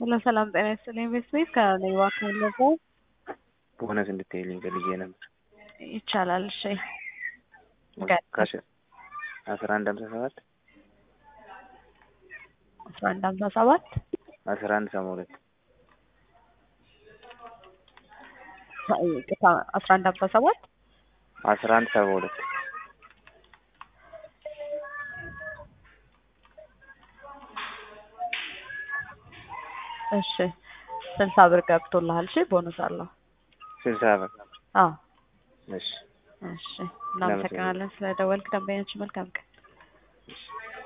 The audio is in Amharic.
ሄሎ ሰላም ጤና ይስጥልኝ ቤት ቤት ከሌባ ካለፈው ቦነስ እንድትይልኝ ፈልጌ ነበር። ይቻላል። እሺ ካሽ አስራ አንድ ሀምሳ ሰባት አስራ አንድ ሀምሳ ሰባት አስራ አንድ ሰባ ሁለት አስራ አንድ ሀምሳ ሰባት አስራ አንድ ሰባ ሁለት እሺ ስልሳ ብር ገብቶልሃል። እሺ ቦነስ አለው። ስልሳ ብር አዎ እሺ እሺ እናመሰግናለን ስለደወልክ። ደንበኛችን መልካም ቀን